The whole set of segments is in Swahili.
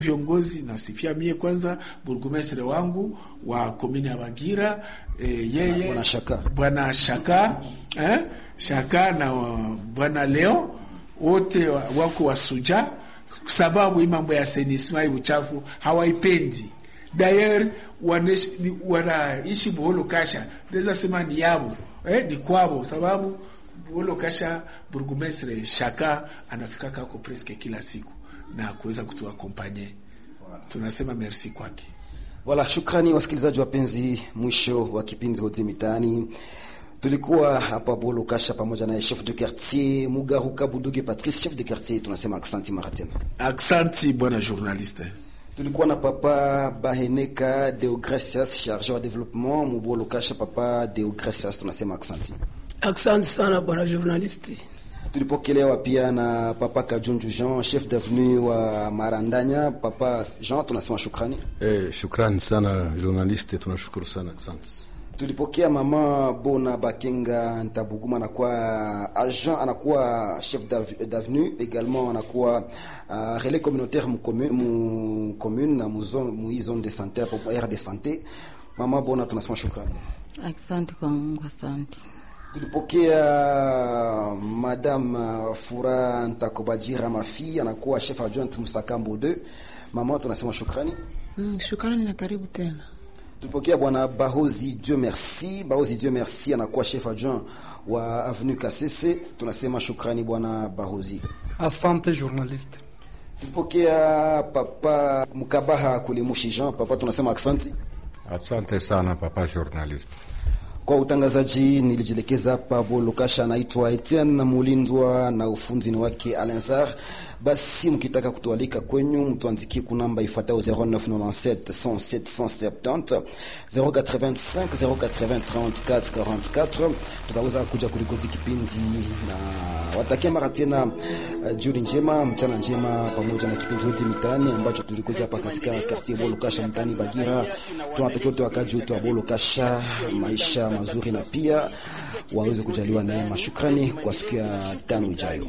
viongozi nasifia mie kwanza burgumestre wangu wa komini ya Bagira e, yeye Bwana Shaka. bwana Shaka eh, Shaka na uh, bwana Leo wote wa- wako wasuja, sababu hii mambo ya senisma hii uchafu hawaipendi. Dayer wanaishi ni- wanaishi Buholo Kasha, naweza sema ni yabo eh, ni kwabo, sababu Buholo Kasha burgumestre Shaka anafika kako preske kila siku na kuweza kutuakompanye. Tunasema merci kwake. Wala shukrani wasikilizaji wapenzi, mwisho wa kipindi Hoji Mitaani. Tulikuwa hapa Bolo Kasha pamoja na chef de quartier Mugaruka Buduge Patrice, chef de quartier. Tunasema aksanti mara tena. Aksanti bwana journaliste. Tulikuwa na papa Baheneka Deogracias, chargé wa développement Mubolo Kasha. Papa Deogracias, tunasema aksanti. Asante sana bwana journalisti. Tulipokelewa pia na papa Kajunju Jean, chef d'avenue wa Marandanya. Papa Jean, tunasema shukrani. Eh, shukrani sana journaliste, tunashukuru sana asante. tulipokea mama Bona Bakenga Ntabuguma, anakuwa agent, anakuwa chef d'av- d'avenue également, anakuwa uh, relais communautaire mu commune, mu commune na mu zone mu hii zone de santé hapo aire de santé. Mama Bona, tunasema shukrani. Asante kwa Mungu, asante. Tulipokea madame uh, Fura Ntakobajira Mafi, anakuwa chef adjoint Musakambo 2. Mama, tunasema shukrani. Mm, shukrani na karibu tena. Tulipokea bwana Bahozi Dieu merci. Bahozi Dieu merci anakuwa chef adjoint wa avenue Kasese. Tunasema shukrani bwana Bahozi. Asante journaliste. Tulipokea papa Mkabaha Kulimushi Jean. Papa, tunasema aksanti Asante sana papa journalist. kwa utangazaji. Nilijielekeza hapa Bolokasha, anaitwa Etienne Mulindwa na ufunzi ni wake Alensar. Basi mkitaka kutualika kwenyu, mtuandikie kunamba ifuatayo 0997 107 170 085 080 34 44. Tutaweza kuja kulikoti kipindi na watakia mara tena uh, jioni njema, mchana njema, pamoja na kipindi chote mitaani ambacho tulikuja hapa katika quartier Bolokasha mtaani Bagira. Tunatakia wote wakaji wote wa Bolokasha maisha mazuri na pia waweze kujaliwa neema. Shukrani kwa siku ya tano ijayo.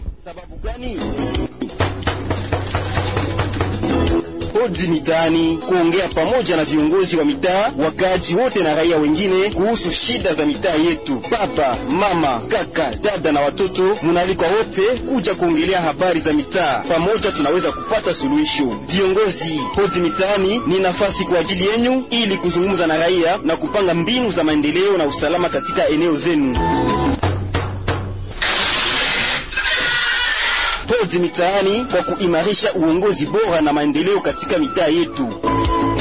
Hoji Mitaani, kuongea pamoja na viongozi wa mitaa, wakaaji wote na raia wengine kuhusu shida za mitaa yetu. Baba, mama, kaka, dada na watoto, munaalikwa wote kuja kuongelea habari za mitaa. Pamoja tunaweza kupata suluhisho. Viongozi, Hoji Mitaani ni nafasi kwa ajili yenyu ili kuzungumza na raia na kupanga mbinu za maendeleo na usalama katika eneo zenu. Hoji Mitaani kwa kuimarisha uongozi bora na maendeleo katika mitaa yetu.